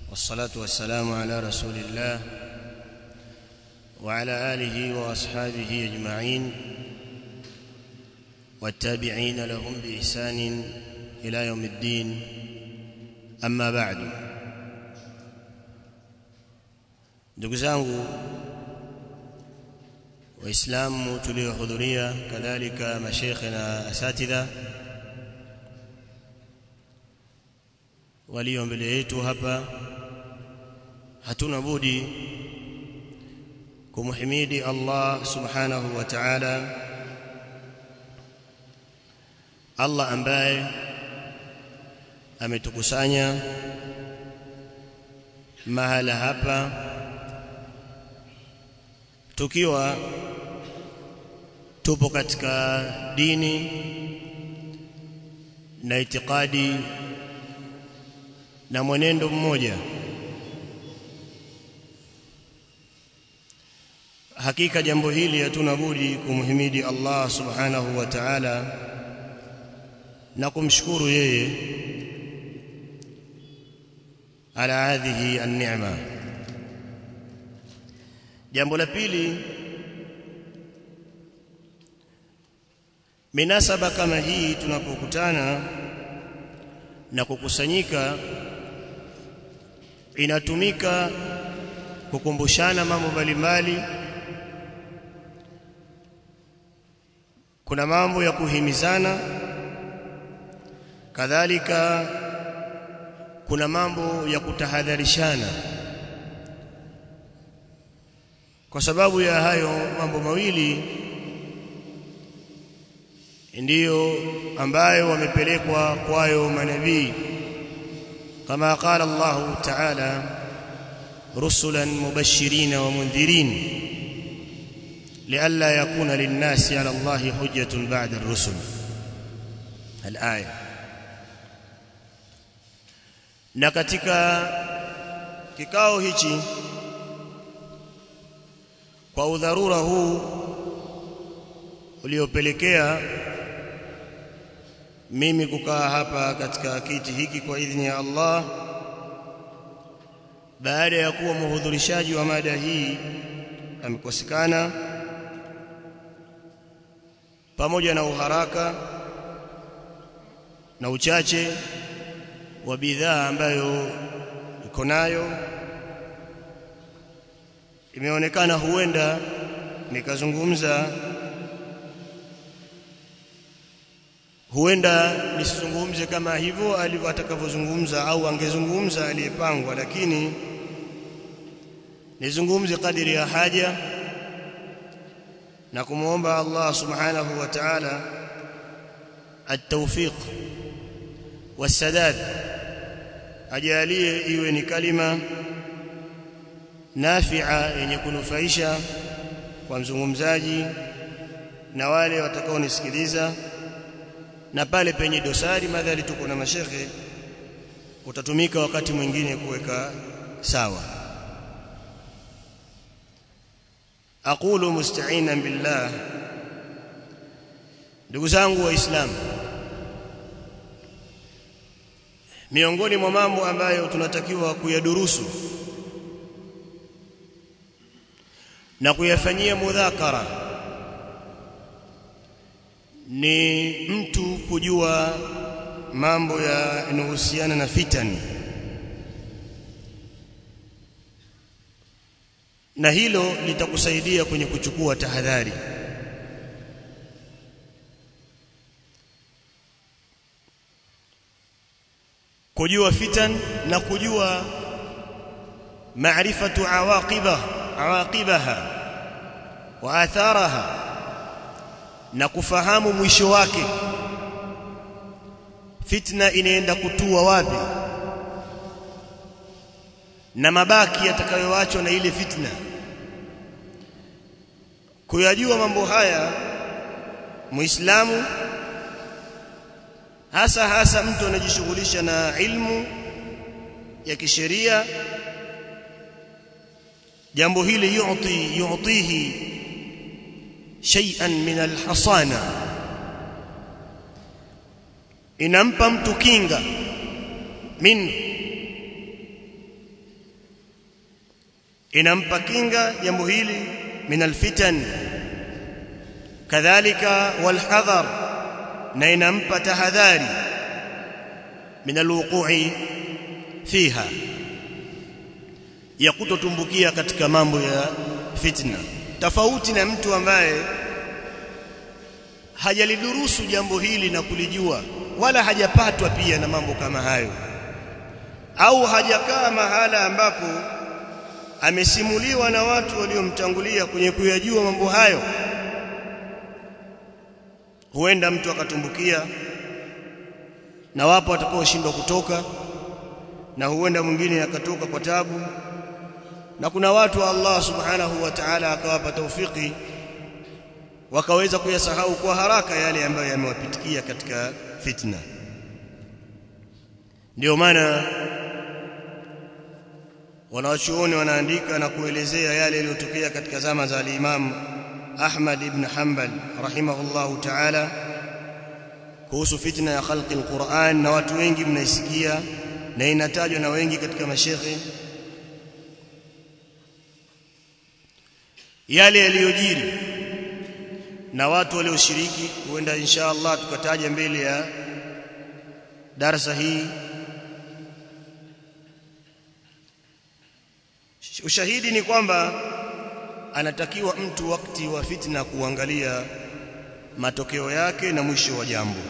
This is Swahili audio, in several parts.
والصلاة والسلام على رسول الله وعلى آله وأصحابه أجمعين والتابعين لهم بإحسان إلى يوم الدين أما بعد ndugu zangu waislamu tuliohudhuria kadhalika mashekhe na asatidha walio mbele yetu hapa hatuna budi kumhimidi Allah subhanahu wa ta'ala Allah ambaye ametukusanya mahala hapa tukiwa tupo katika dini na itikadi na mwenendo mmoja hakika jambo hili hatuna budi kumhimidi Allah subhanahu wa ta'ala na kumshukuru yeye ala hadhihi an-ni'ma jambo la pili minasaba kama hii tunapokutana na kukusanyika inatumika kukumbushana mambo mbalimbali kuna mambo ya kuhimizana kadhalika kuna mambo ya kutahadharishana kwa sababu ya hayo mambo mawili ndiyo ambayo wamepelekwa kwayo manabii kama qala Allah ta'ala rusulan mubashirin wa mundhirin لئلا يكون للناس على الله حجة بعد الرسل الآية na katika kikao hichi kwa udharura huu uliopelekea mimi kukaa hapa katika kiti hiki kwa idhini ya Allah baada ya kuwa mhudhurishaji wa mada hii amekosekana pamoja na uharaka na uchache wa bidhaa ambayo iko nayo imeonekana huenda nikazungumza huenda nisizungumze kama hivyo alivyo atakavyozungumza au angezungumza aliyepangwa lakini nizungumze kadiri ya haja na kumuomba Allah subhanahu wa ta'ala at-tawfiq was-sadad ajalie iwe ni kalima nafi'a yenye kunufaisha kwa mzungumzaji na wale watakaonisikiliza na pale penye dosari madhali tuko na mashekhe utatumika wakati mwingine kuweka sawa aqulu musta'inan billah ndugu zangu waislamu miongoni mwa mambo ambayo tunatakiwa kuyadurusu na kuyafanyia mudhakara ni mtu kujua mambo yanayohusiana na fitani na hilo litakusaidia kwenye kuchukua tahadhari kujua fitan na kujua maarifatu awaqiba awaqibaha wa atharaha na kufahamu mwisho wake fitna inaenda kutua wapi na mabaki yatakayoachwa na ile fitna kuyajua mambo haya muislamu hasa hasa mtu anajishughulisha na ilmu ya kisheria jambo hili yu'ti yu'tihi shay'an min alhasana inampa mtu kinga min inampa kinga jambo hili min alfitan kadhalika walhadhar na inampa tahadhari min alwuqu'i fiha ya kutotumbukia katika mambo ya fitna tofauti na mtu ambaye hajalidurusu jambo hili na kulijua wala hajapatwa pia na mambo kama hayo au hajakaa mahala ambapo amesimuliwa na watu waliomtangulia kwenye kuyajua mambo hayo huenda mtu akatumbukia na wapo watakaoshindwa kutoka na huenda mwingine akatoka kwa tabu na kuna watu wa Allah subhanahu wa ta'ala akawapa taufiki wakaweza kuyasahau kwa haraka yale ambayo yamewapitikia katika fitna ndio maana wanawachuoni wanaandika na kuelezea yale yaliyotokea katika zama za al-Imam Ahmad ibn Hanbal rahimahullahu ta'ala kuhusu fitna ya khalqi al-Qur'an na watu wengi mnaisikia na inatajwa na wengi katika mashekhe yale yaliyojiri na watu walioshiriki huenda insha Allah tukataja mbele ya darasa hii ushahidi ni kwamba anatakiwa mtu wakati wa fitna kuangalia matokeo yake na mwisho wa jambo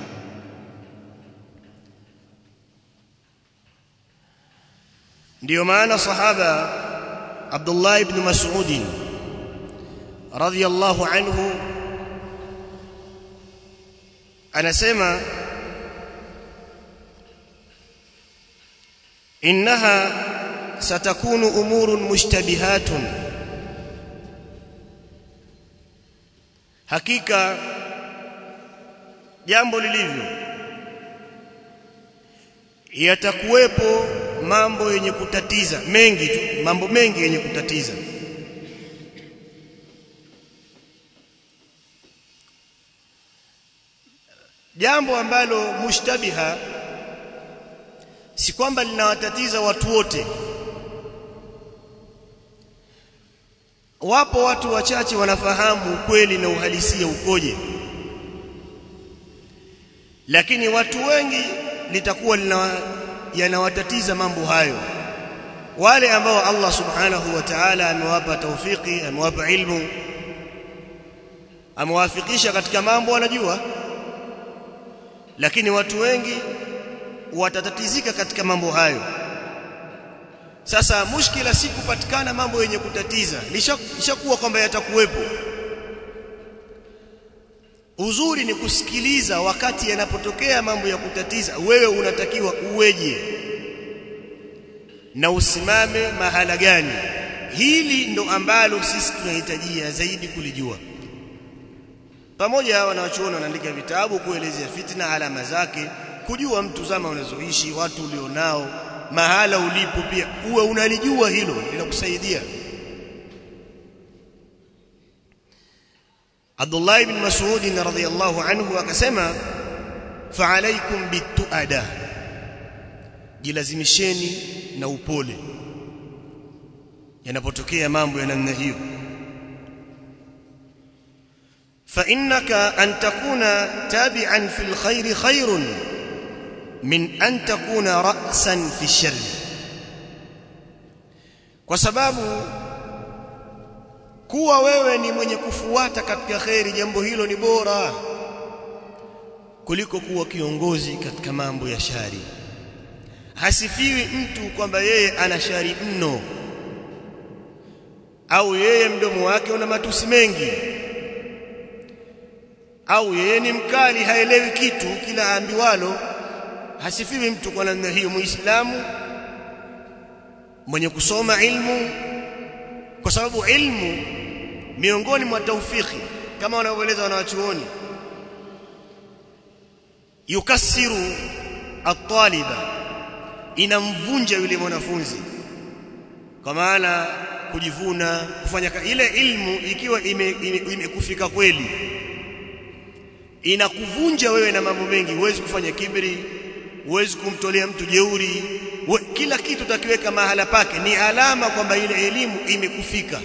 ndiyo maana sahaba Abdullah ibn Mas'ud radhiyallahu anhu anasema innaha satakunu umurun mushtabihatun hakika jambo lilivyo yatakuwepo mambo yenye kutatiza mengi tu mambo mengi yenye kutatiza jambo ambalo mushtabiha si kwamba linawatatiza watu wote wapo watu wachache wanafahamu ukweli na uhalisia ukoje lakini watu wengi litakuwa yanawatatiza mambo hayo wale ambao Allah subhanahu wa ta'ala amewapa taufiki amewapa ilmu amewafikisha katika mambo wanajua lakini watu wengi watatatizika katika mambo hayo sasa mushkila si kupatikana mambo yenye kutatiza lishakuwa kwamba yatakuwepo uzuri ni kusikiliza wakati yanapotokea mambo ya kutatiza wewe unatakiwa uweje na usimame mahala gani hili ndo ambalo sisi tunahitajia zaidi kulijua pamoja wanawachuoni wanaandika vitabu kuelezea fitna alama zake kujua mtu zama unazoishi watu ulionao mahala ulipo pia uwe unalijua hilo linakusaidia Abdullah ibn Mas'ud radhiyallahu anhu akasema fa'alaykum bituada jilazimisheni na upole yanapotokea mambo ya namna hiyo فإنك أن تكون تابعا في الخير خير من أن تكون رأسا في الشر kwa sababu kuwa wewe ni mwenye kufuata katika khairi jambo hilo ni bora kuliko kuwa kiongozi katika mambo ya shari hasifiwi mtu kwamba yeye ana shari mno au yeye mdomo wake una matusi mengi au yeye ni mkali haelewi kitu kila aambiwalo hasifiwi mtu kwa namna hiyo muislamu mwenye kusoma ilmu kwa sababu ilmu miongoni mwa taufiki kama wanavyoeleza wanawachuoni yukasiru at-taliba inamvunja yule mwanafunzi kwa maana kujivuna kufanya ile ilmu ikiwa imekufika ime, ime kweli inakuvunja wewe na mambo mengi huwezi kufanya kibri huwezi kumtolea mtu jeuri we, kila kitu takiweka mahala pake ni alama kwamba ile elimu imekufika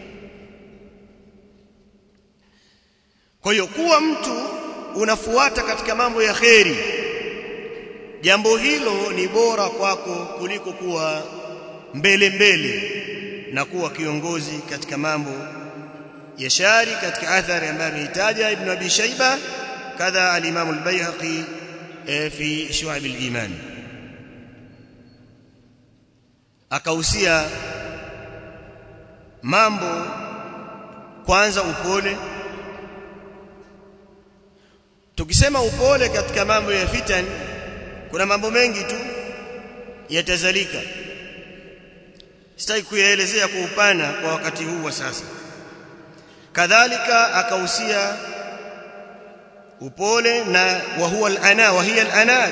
kwa hiyo kuwa mtu unafuata katika mambo ya kheri jambo hilo ni bora kwako kuliko kuwa mbele mbele na kuwa kiongozi katika mambo ya shari katika athari ambayo ameitaja ibn abi shayba kadha al-imam al-bayhaqi fi shu'ab al-iman akahusia mambo kwanza upole tukisema upole katika mambo ya fitan kuna mambo mengi tu yatazalika sitaki kuyaelezea kwa upana kwa wakati huu wa sasa kadhalika akahusia upole na wa huwa al-ana wa hiya al-anat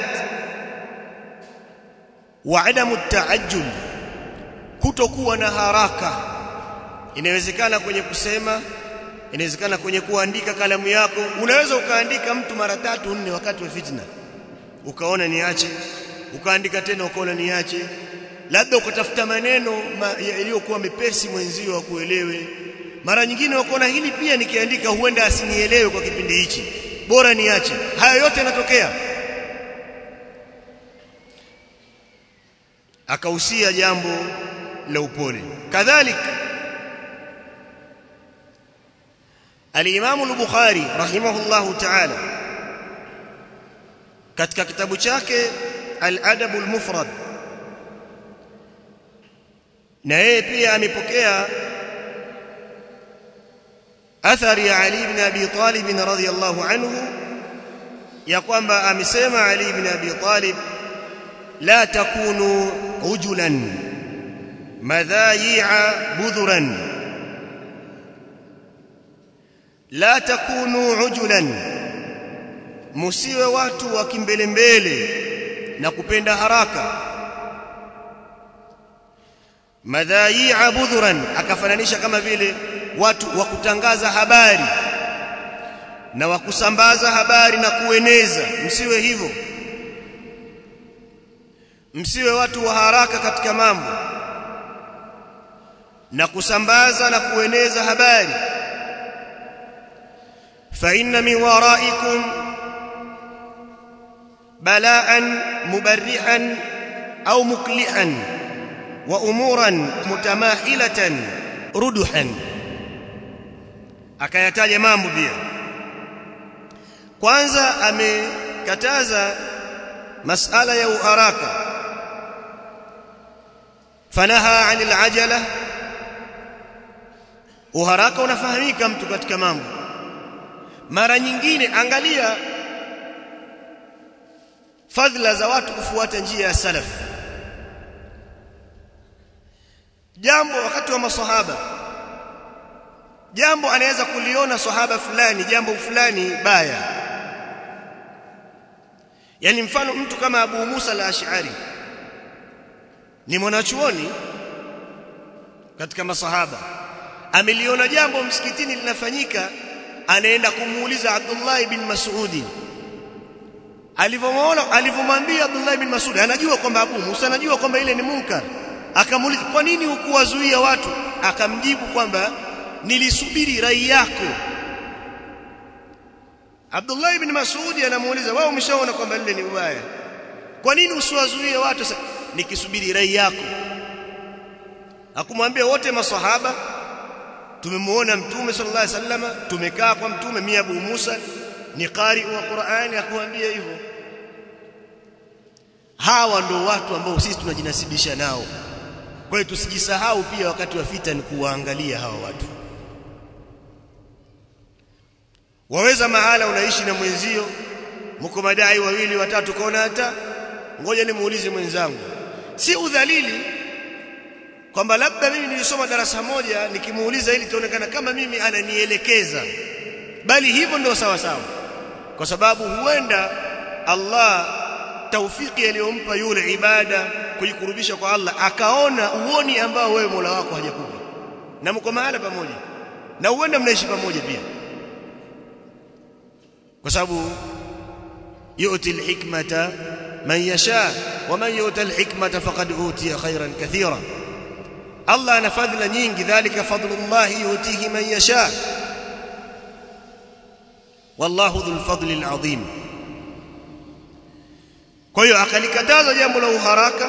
wa adamu taajjul kutokuwa na haraka inawezekana kwenye kusema inawezekana kwenye kuandika kalamu yako unaweza ukaandika mtu mara tatu nne wakati wa fitna ukaona niache ukaandika tena ukaona niache labda ukatafuta maneno ma, yaliyokuwa mepesi mwenzio akuelewe mara nyingine ukaona hili pia nikiandika huenda asinielewe kwa kipindi hichi bora niache haya yote yanatokea akahusia jambo la upole kadhalika al-Imam al-Bukhari rahimahullahu ta'ala katika kitabu chake al-Adab al-Mufrad na yeye pia amepokea athari ya Ali ibn Abi Talib radhiyallahu anhu ya kwamba amesema Ali ibn Abi Talib la takunu ujulan madhayi'a budhuran la takunu ujulan musiwe watu wa kimbelembele na kupenda haraka madhayi'a budhuran akafananisha kama vile watu wa kutangaza habari na wa kusambaza habari na kueneza msiwe hivyo msiwe watu wa haraka katika mambo na kusambaza na kueneza habari fa inna min waraikum bala'an mubarrihan au muklihan wa umuran mutamahilatan ruduhan akayataja mambo pia kwanza amekataza masala ya uharaka fanaha anil ajala uharaka unafahamika mtu katika mambo mara nyingine angalia fadhila za watu kufuata njia ya salaf jambo wakati wa masahaba jambo anaweza kuliona sahaba fulani jambo fulani baya yani mfano mtu kama Abu Musa al-Ash'ari ni mwanachuoni katika masahaba ameliona jambo msikitini linafanyika anaenda kumuuliza Abdullah ibn Mas'udi alivyomuona alivyomwambia Abdullah ibn Mas'ud anajua kwamba Abu Musa anajua kwamba ile ni munkar akamuuliza kwa nini hukuwazuia watu akamjibu kwamba nilisubiri rai yako Abdullah ibn Mas'ud anamuuliza wewe umeshaona kwamba lile ni ubaya kwa nini usiwazuie watu sasa nikisubiri rai yako akumwambia wote maswahaba tumemuona mtume sallallahu alaihi wasallam tumekaa kwa mtume mimi Abu Musa ni qari wa Qur'ani akumwambia hivyo hawa ndo watu ambao sisi tunajinasibisha nao kwa hiyo tusijisahau pia wakati wa fita ni kuwaangalia hawa watu waweza mahala unaishi na mwenzio mko madai wawili watatu kaona hata ngoja nimuulize mwenzangu si udhalili kwamba labda mimi nilisoma darasa moja nikimuuliza ili itaonekana kama mimi ananielekeza bali hivyo ndio sawa sawa kwa sababu huenda Allah taufiki aliyompa yule ibada kujikurubisha kwa Allah akaona uoni ambao wewe Mola wako hajakupa na mko mahala pamoja na huenda mnaishi pamoja pia kwa sababu yu'ti al-hikmata man yasha wa man yuta alhikmata faqad utiya khairan kathira Allah ana fadhila nyingi dhalika fadlullah yutihi man yasha wallahu dhul fadli alazim kwa hiyo akalikataza jambo la uharaka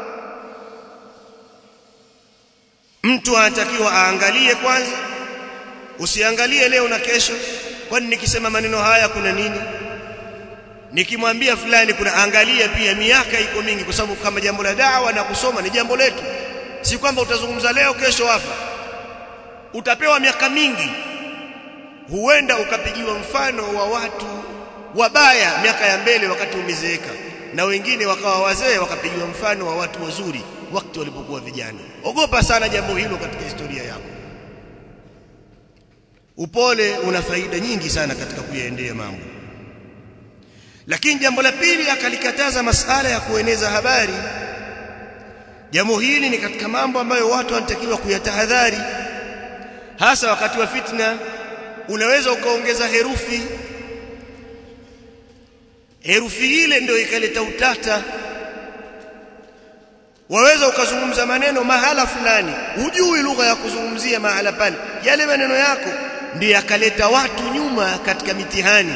mtu anatakiwa aangalie kwanza usiangalie leo na kesho kwani nikisema maneno haya kuna nini nikimwambia fulani kuna angalia pia miaka iko mingi kwa sababu kama jambo la dawa na kusoma ni jambo letu si kwamba utazungumza leo kesho wafa utapewa miaka mingi huenda ukapigiwa mfano wa watu wabaya miaka ya mbele wakati umezeeka na wengine wakawa wazee wakapigiwa mfano wa watu wazuri wakati walipokuwa vijana ogopa sana jambo hilo katika historia yako upole una faida nyingi sana katika kuyaendea mambo lakini jambo la pili akalikataza masala ya kueneza habari jambo hili ni katika mambo ambayo watu wanatakiwa kuyatahadhari hasa wakati wa fitna unaweza ukaongeza herufi herufi ile ndio ikaleta utata waweza ukazungumza maneno mahala fulani hujui lugha ya kuzungumzia mahala pale yale maneno yako ndiyo yakaleta watu nyuma katika mitihani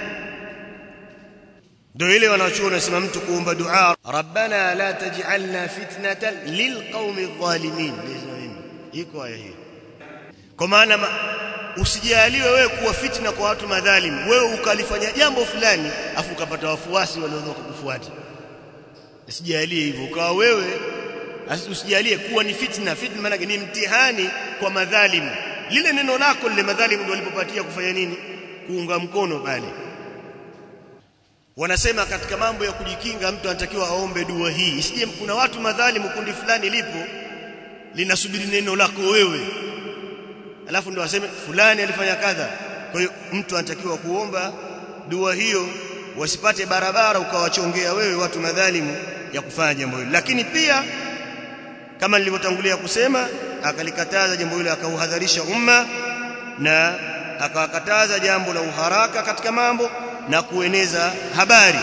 ndio ile wanachuoni wanasema mtu kuomba dua rabbana la taj'alna fitnatan lilqaumi adh-dhalimin iko aya hii kwa maana ma, usijaliwe wewe kuwa fitna kwa watu madhalim wewe ukalifanya jambo fulani afu ukapata wafuasi walioanza kukufuata usijalie hivyo ukawa wewe usijalie kuwa ni fitna fitna maana ni mtihani kwa madhalimu lile neno lako lile madhalimu ndio walipopatia kufanya nini kuunga mkono pale wanasema katika mambo ya kujikinga mtu anatakiwa aombe dua hii isije kuna watu madhalimu kundi fulani lipo linasubiri neno lako wewe alafu ndio waseme fulani alifanya kadha kwa hiyo mtu anatakiwa kuomba dua hiyo wasipate barabara ukawachongea wewe watu madhalimu ya kufanya jambo hilo lakini pia kama nilivyotangulia kusema akalikataza jambo hilo akauhadharisha umma na akawakataza jambo la uharaka katika mambo na kueneza habari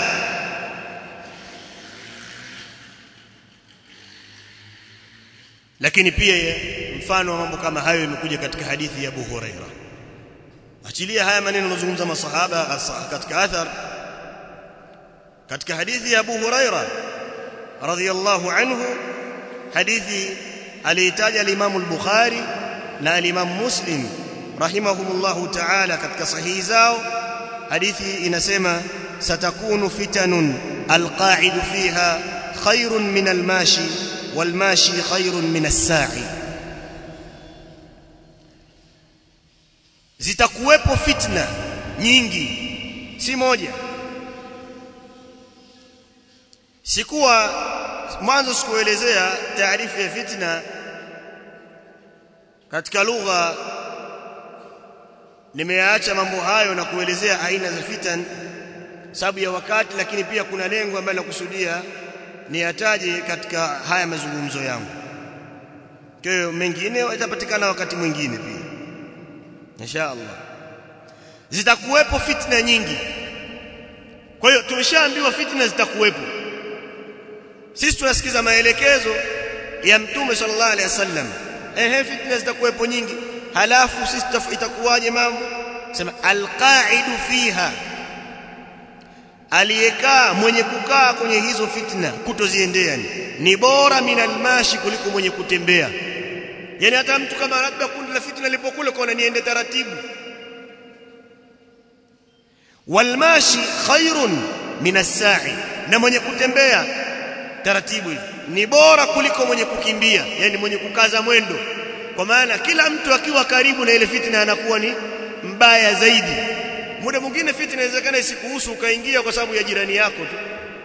lakini pia mfano wa mambo kama hayo imekuja katika hadithi ya Abu Huraira achilia haya maneno yanozungumza masahaba katika athar katika hadithi ya Abu Huraira radhiyallahu anhu hadithi aliitaja al-Imam al-Bukhari na al-Imam Muslim rahimahumullahu ta'ala katika sahihi zao hadithi inasema satakunu fitanun alqa'idu fiha khairun min almashi walmashi khairun min as-sa'i zitakuwepo fitna nyingi si moja sikuwa mwanzo sikuelezea taarifu ya fitna katika lugha nimeacha mambo hayo na kuelezea aina za fitan sababu ya wakati lakini pia kuna lengo ambalo nakusudia niyataje katika haya mazungumzo yangu kwa hiyo mengine yatapatikana wakati mwingine pia insha Allah zitakuwepo fitna nyingi kwa hiyo tumeshaambiwa fitna zitakuwepo sisi tunasikiza maelekezo ya mtume sallallahu alaihi wasallam ehe fitna zitakuwepo nyingi halafu sisi itakuwaje mambo sema alqaidu fiha aliyekaa mwenye kukaa kwenye hizo fitna kutoziendea ni bora minalmashi kuliko mwenye kutembea yani hata mtu kama labda kundi la fitna lipokule kwa niende taratibu walmashi khairun minasai na mwenye kutembea taratibu hivi ni bora kuliko mwenye kukimbia yani mwenye kukaza mwendo kwa maana kila mtu akiwa karibu na ile fitna anakuwa ni mbaya zaidi muda mwingine fitna inawezekana isikuhusu ukaingia kwa sababu ya jirani yako tu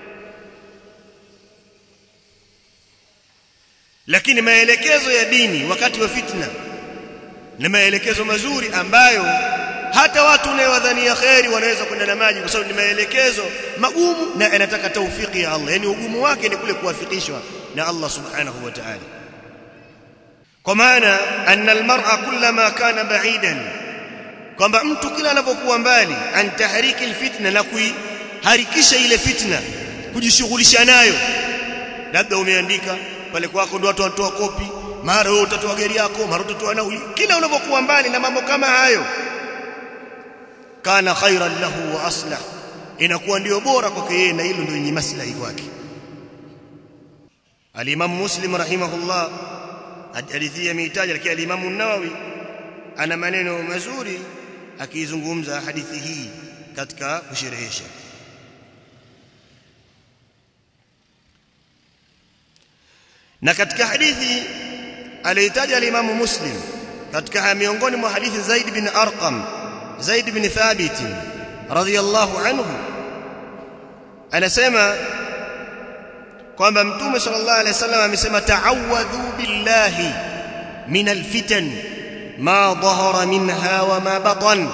lakini maelekezo ya dini wakati wa fitna ni maelekezo mazuri ambayo hata watu unayowadhania kheri wanaweza kwenda na maji kwa sababu ni maelekezo magumu na yanataka taufiki ya Allah yani ugumu wake ni kule kuwafikishwa na Allah subhanahu wa ta'ala kwa maana anna almar'a kullama kana ba'idan kwamba mtu kila anapokuwa mbali an tahriki alfitna na kuiharikisha ile fitna kujishughulisha nayo labda umeandika pale kwako ndio watu wanatoa kopi mara wewe utatoa gari yako mara utatoa nauli kila unavyokuwa mbali na mambo kama hayo kana khairan lahu wa aslah inakuwa ndio bora kwake yeye na hilo ndio yenye maslahi kwake al-Imam Muslim rahimahullah hadithia mitaja lakini al-Imam an-Nawawi ana maneno mazuri akizungumza hadithi hii katika kusherehesha na katika hadithi aliyotaja al-Imam Muslim katika miongoni mwa hadithi Zaid bin Arqam Zaid bin Thabit radhiyallahu anhu anasema kwamba mtume sallallahu alaihi wasallam amesema ta'awadhu billahi min alfitan ma dhahara minha wa ma batan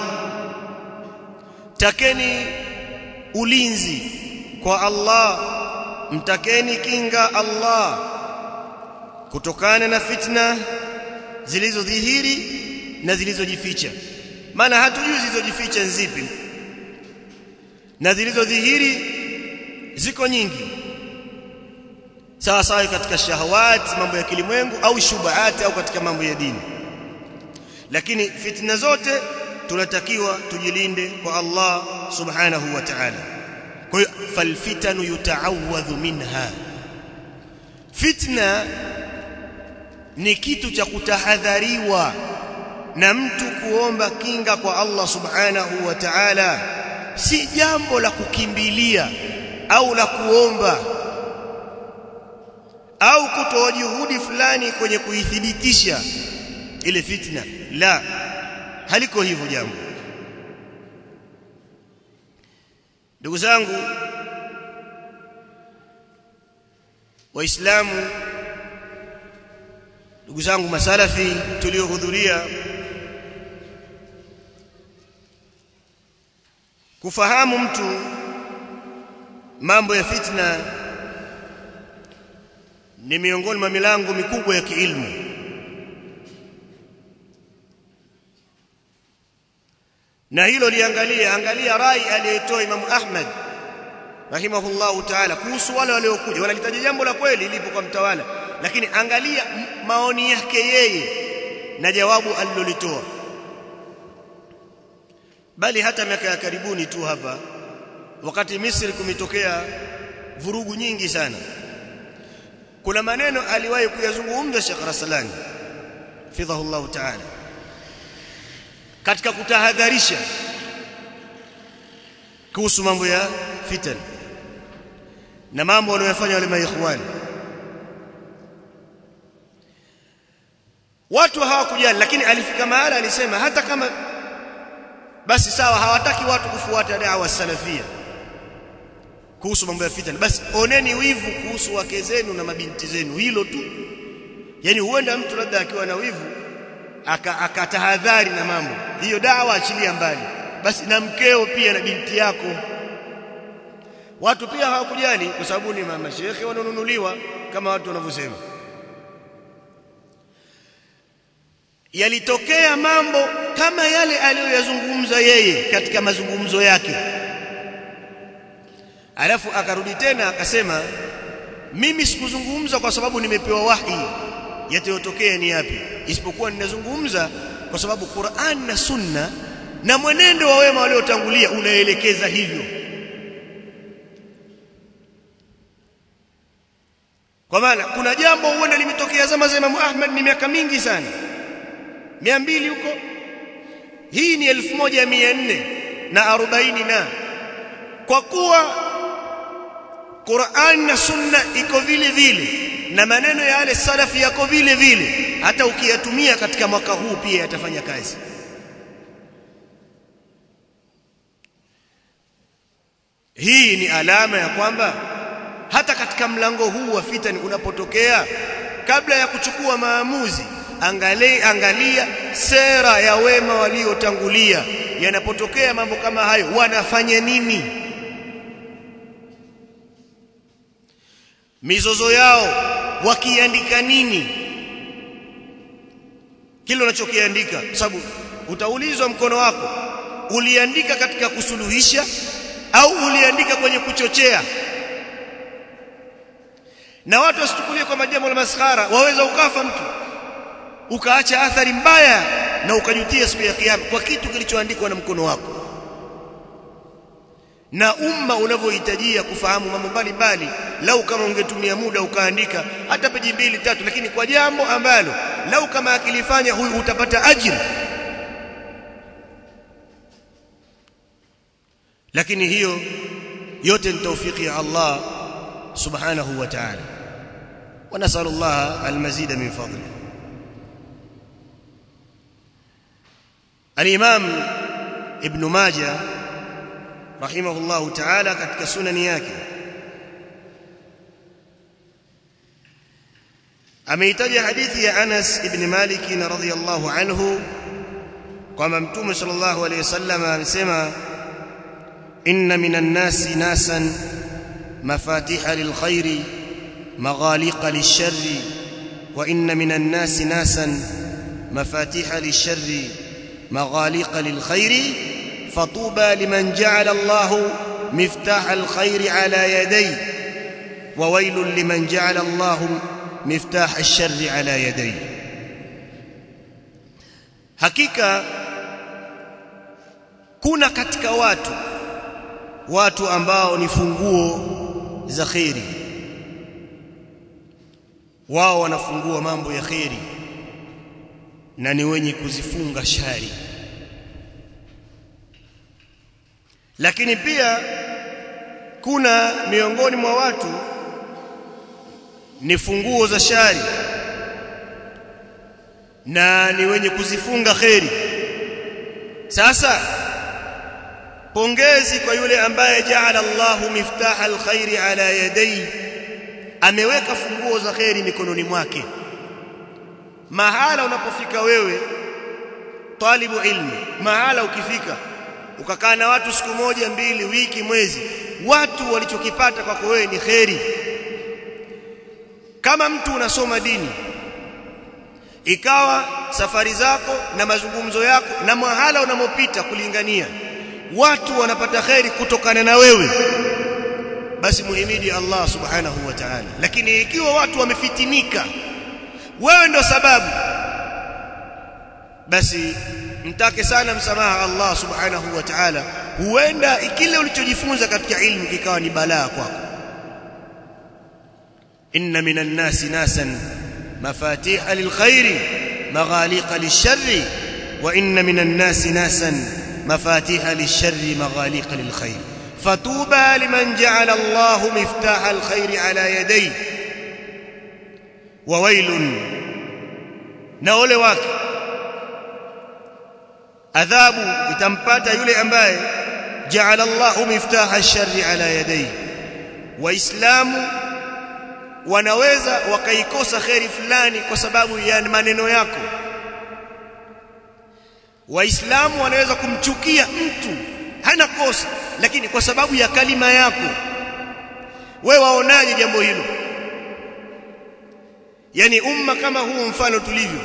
takeni ulinzi kwa Allah mtakeni kinga Allah kutokana na fitna zilizodhihiri na zilizojificha maana hatujui zilizojificha nzipi na zilizodhihiri ziko nyingi sawa sawa katika shahawat mambo ya kilimwengu au shubahat au katika mambo ya dini lakini fitna zote tunatakiwa tujilinde kwa Allah subhanahu wa ta'ala kwa hiyo falfitanu yutaawadhu minha fitna ni kitu cha kutahadhariwa na mtu kuomba kinga kwa Allah subhanahu wa ta'ala si jambo la kukimbilia au la kuomba au kutoa juhudi fulani kwenye kuithibitisha ile fitna la haliko hivyo jambo ndugu zangu waislamu ndugu zangu masalafi tuliohudhuria kufahamu mtu mambo ya fitna ni miongoni mwa milango mikubwa ya kiilmu na hilo liangalia angalia rai aliyotoa Imam Ahmad rahimahullahu ta'ala kuhusu wale waliokuja wanalitaja jambo la kweli lipo kwa mtawala lakini angalia maoni yake yeye na jawabu alilolitoa bali hata miaka ya karibuni tu hapa wakati Misri kumetokea vurugu nyingi sana kuna maneno aliwahi kuyazungumza Sheikh Rasalani fidhahullahu ta'ala katika kutahadharisha kuhusu mambo ya fitan na mambo wanayofanya wale maikhwani watu hawakujali lakini alifika mahala alisema hata kama basi sawa hawataki watu kufuata dawa salafia kuhusu mambo ya fitna basi oneni wivu kuhusu wake zenu na mabinti zenu hilo tu yani huenda mtu labda akiwa na wivu akatahadhari aka na mambo hiyo dawa achilia mbali basi na mkeo pia na binti yako watu pia hawakujali kwa sababu ni mama shekhe wananunuliwa kama watu wanavyosema yalitokea mambo kama yale aliyoyazungumza yeye katika mazungumzo yake alafu akarudi tena akasema mimi sikuzungumza kwa sababu nimepewa wahi yatayotokea ni yapi isipokuwa ninazungumza kwa sababu Qur'an na Sunna na mwenendo wa wema waliotangulia unaelekeza hivyo kwa maana kuna jambo huenda limetokea zama za Imam Ahmad ni miaka mingi sana 200 huko hii ni 1400 na 40 na kwa kuwa Qur'an na Sunna iko vile vile na maneno ya wale salafi yako vile vile hata ukiyatumia katika mwaka huu pia yatafanya kazi hii ni alama ya kwamba hata katika mlango huu wa fitani unapotokea kabla ya kuchukua maamuzi angalia, angalia sera ya wema waliotangulia yanapotokea mambo kama hayo wanafanya nini mizozo yao wakiandika nini kile unachokiandika sababu utaulizwa mkono wako uliandika katika kusuluhisha au uliandika kwenye kuchochea na watu wasichukulie kwamba jambo la maskhara waweza ukafa mtu ukaacha athari mbaya na ukajutia siku ya kiyama kwa kitu kilichoandikwa na mkono wako na umma unavyohitajia kufahamu mambo mbalimbali lau kama ungetumia muda ukaandika hata peji mbili tatu lakini kwa jambo ambalo lau kama akilifanya huyu utapata ajira lakini hiyo yote ni taufiki ya Allah subhanahu wa ta'ala wa nasallu Allah almazida min fadli al-imam ibn majah rahimahullahu ta'ala katika sunani yake ameitaja hadithi ya Anas ibn Malik radhiyallahu anhu kwamba mtume sallallahu alayhi wasallam amesema inna minan nasi nasan mafatiha lilkhairi maghaliqa lisharri wa inna minan nasi nasan mafatiha lisharri maghaliqa lilkhairi فطوبى لمن جعل الله مفتاح الخير على يديه وويل لمن جعل الله مفتاح الشر على يديه hakika kuna katika watu watu ambao ni funguo za khairi wao wanafungua mambo ya khairi na ni wenye kuzifunga shari lakini pia kuna miongoni mwa watu ni funguo za shari na ni wenye kuzifunga kheri sasa pongezi kwa yule ambaye jaala Allahu miftaha alkhairi ala yadayhi ameweka funguo za kheri mikononi mwake mahala unapofika wewe talibu ilmi mahala ukifika ukakaa na watu siku moja mbili wiki mwezi watu walichokipata kwako wewe ni kheri kama mtu unasoma dini ikawa safari zako na mazungumzo yako na mahala unamopita kulingania watu wanapata kheri kutokana na wewe basi muhimidi Allah subhanahu wa ta'ala lakini ikiwa watu wamefitinika wewe ndo sababu basi mtake sana msamaha Allah subhanahu wa ta'ala huenda kile ulichojifunza katika ilmu kikawa ni balaa kwako inna minan nasi nasan mafatiha lilkhairi maghaliqa lisharri wa inna minan nasi nasan mafatiha lisharri maghaliqa lilkhair fatuba liman ja'ala Allah miftaha alkhairi ala yadayhi wa wailun na ole wake adhabu itampata yule ambaye jaala Allahu miftaha ash-sharri ala yadayhi waislamu wanaweza wakaikosa kheri fulani kwa sababu ya maneno yako waislamu wanaweza kumchukia mtu hana kosa lakini kwa sababu ya kalima yako wewe waonaje jambo hilo yani umma kama huu mfano tulivyo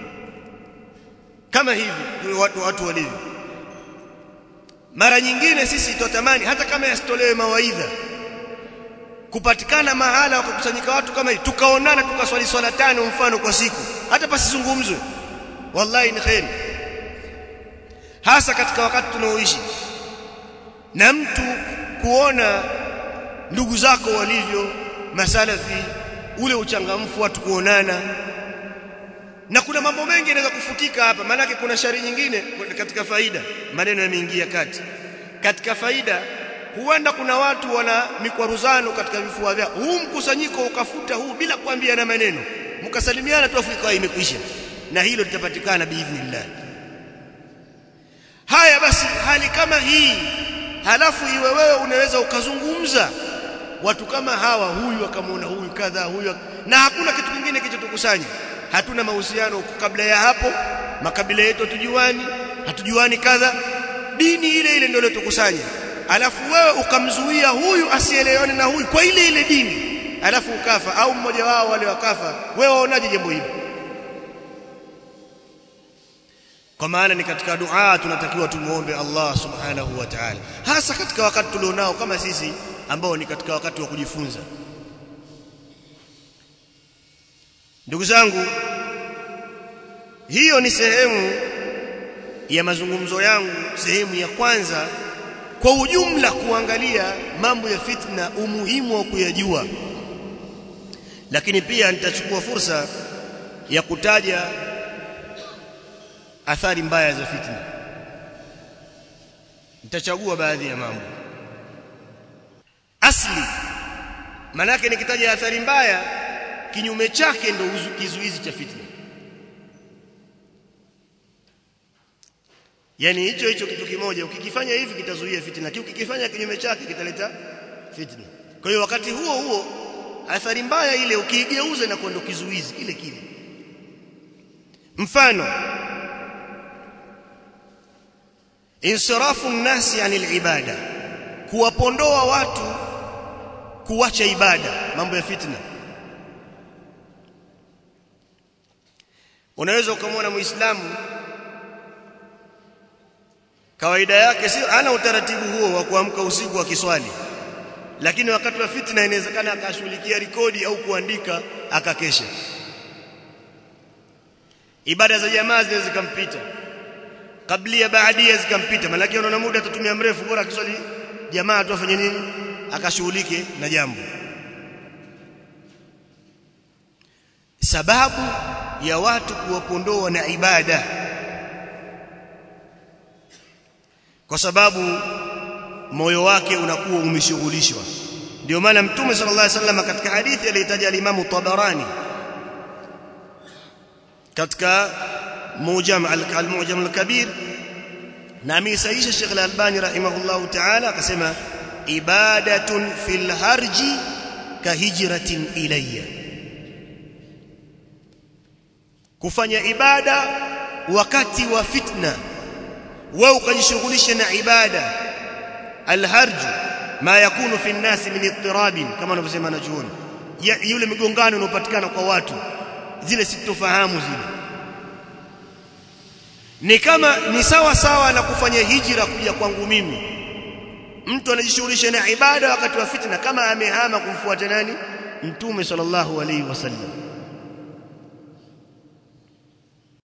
kama hivi watu watu walivyo mara nyingine sisi tutatamani hata kama yasitolewe mawaidha kupatikana mahala wakakusanyika watu kama hivi tukaonana tukaswali swala tano mfano kwa siku hata pasizungumzwe wallahi ni khairi hasa katika wakati tunaoishi na mtu kuona ndugu zako walivyo masalafi ule uchangamfu watu kuonana na kuna mambo mengi yanaweza kufutika hapa maanake kuna shari nyingine katika faida maneno yameingia kati katika faida huenda kuna watu wana mikwaruzano katika vifua vyao huu mkusanyiko ukafuta huu bila kuambiana maneno mkasalimiana tu Afrika imekwisha na hilo litapatikana biidhnillah haya basi hali kama hii halafu iwe wewe unaweza ukazungumza watu kama hawa huyu akamwona huyu kadha huyu na hakuna kitu kingine kilichotukusanya hatuna mahusiano kabla ya hapo makabila yetu hatujuani hatujuani kadha dini ile ile ndio iliyotukusanya alafu wewe ukamzuia huyu asielewane na huyu kwa ile ile dini alafu ukafa au mmoja wao wale wakafa wewe waonaje jambo hili kwa maana ni katika dua tunatakiwa tumuombe Allah subhanahu wa ta'ala hasa katika wakati tulionao kama sisi ambao ni katika wakati wa kujifunza ndugu zangu hiyo ni sehemu ya mazungumzo yangu sehemu ya kwanza kwa ujumla kuangalia mambo ya fitna umuhimu wa kuyajua lakini pia nitachukua fursa ya kutaja athari mbaya za fitna nitachagua baadhi ya mambo asli manake nikitaja athari mbaya kinyume chake ndo kizuizi cha fitna yani hicho hicho kitu kimoja ukikifanya hivi kitazuia fitna kiu ukikifanya kinyume chake kitaleta fitna kwa hiyo wakati huo huo athari mbaya ile ukiigeuza na kwenda kizuizi kile kile mfano insirafu nnasi anil ibada kuwapondoa watu kuacha ibada mambo ya fitna unaweza ukamwona muislamu kawaida yake si ana utaratibu huo wa kuamka usiku akiswali lakini wakati wa fitna inawezekana akashughulikia rekodi au kuandika akakesha ibada za jamaa zinaweza zikampita kablia baadia zikampita malaki anaona muda atatumia mrefu bora akiswali jamaa tu afanye nini akashughulike na jambo sababu ya watu kuwapondoa na ibada kwa sababu moyo wake unakuwa umeshughulishwa ndio maana mtume sallallahu alaihi wasallam katika hadithi aliyotaja al-Imam Tabarani katika mujam al-mujam al-kabir na amesahihisha Sheikh al-Albani rahimahullahu ta'ala akasema ibadatun fil harji ka hijratin ilayya kufanya ibada wakati wa fitna wewe ukajishughulisha na ibada alharj ma yakunu fi an-nas min ittirabin kama wanavyosema najuoni yule migongano unaopatikana kwa watu zile sitofahamu zile ni kama ni sawa sawa na kufanya hijra kuja kwangu mimi mtu anajishughulisha na ibada wakati wa fitna kama amehama kumfuata nani mtume sallallahu alaihi wasallam